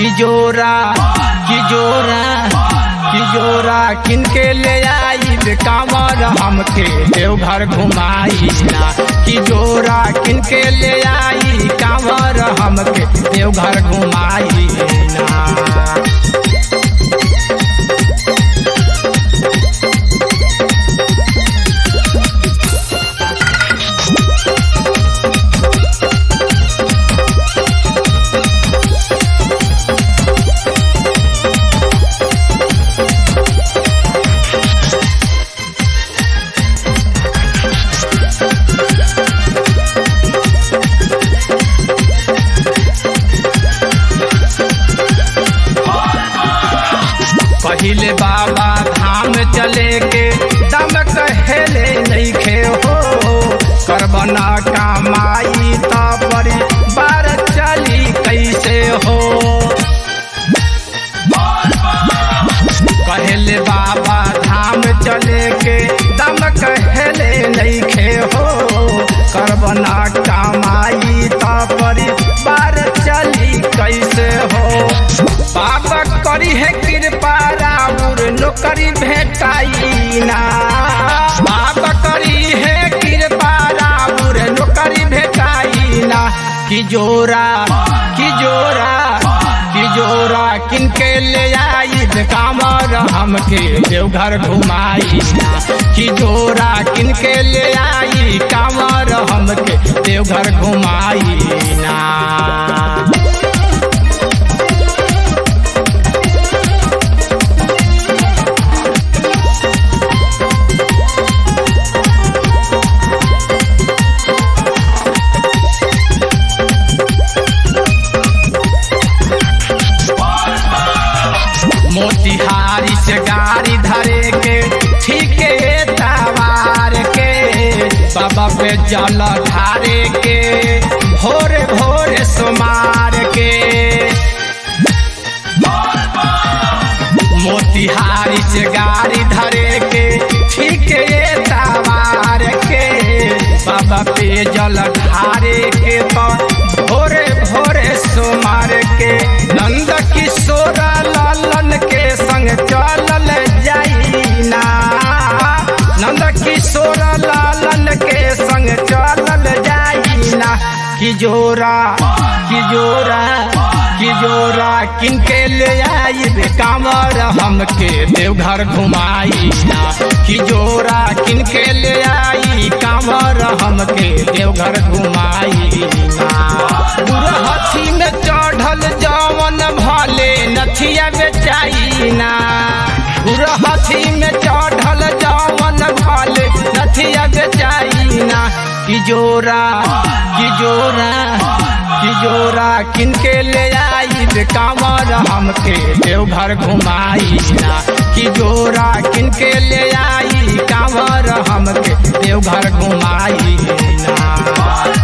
कि जोरा कि जोरा कि जोरा किनके ले आई कांवर हमके देवघर घुमाई ना कि जोरा किनके ले आई कांवर हमके देवघर घुमाई ना पहिले बाबा धाम चले के दम कहेले नहीं खे हो करबना कमाई त परी बार चली कैसे हो कहले बाबा धाम चले के दम कहले नहीं खे हो करबना कमाई त परी बार चली कैसे हो बाबा करी है कृपा राउर नौकरी भेटाई ना बाबा करी है कृपा राउर नौकरी भेटाई ना कि जोरा कि जोरा कि जोरा किनके ले आई कामर हमके देवघर घुमाई ना कि जोरा किनके ले आई कामर हमके देवघर घुमाई ना मोतिहारी से गाड़ी धरे के ठीके तवार के बाबा पे जल ढारे के भोरे भोरे सुमार के मोतिहारी से गाड़ी धरे के ठीके तवार के बाबा पे जल ढारे के तो भोरे भोरे सुमार के नंद किशोर लालन के संग चलल जाइना नंद किशोर लालन के संग चलल जाइना कि जोरा कि जोरा कि जोरा किनके ले आई कांवर हमके देवघर घुमाई ना कि जोरा किनके ले आई कांवर हमके देवघर घुमाई ना बुरहथी में चढ़ल जवन भले नथिया बेचाई ना बुरहथी में चढ़ल जवन भले नथिया बेचाई ना कि जोरा कि जोरा कि जोरा किनके ले आई कांवर हमके देवघर घुमाई ना कि जोरा किनके ले आई कांवर हमके देवघर घुमाई ना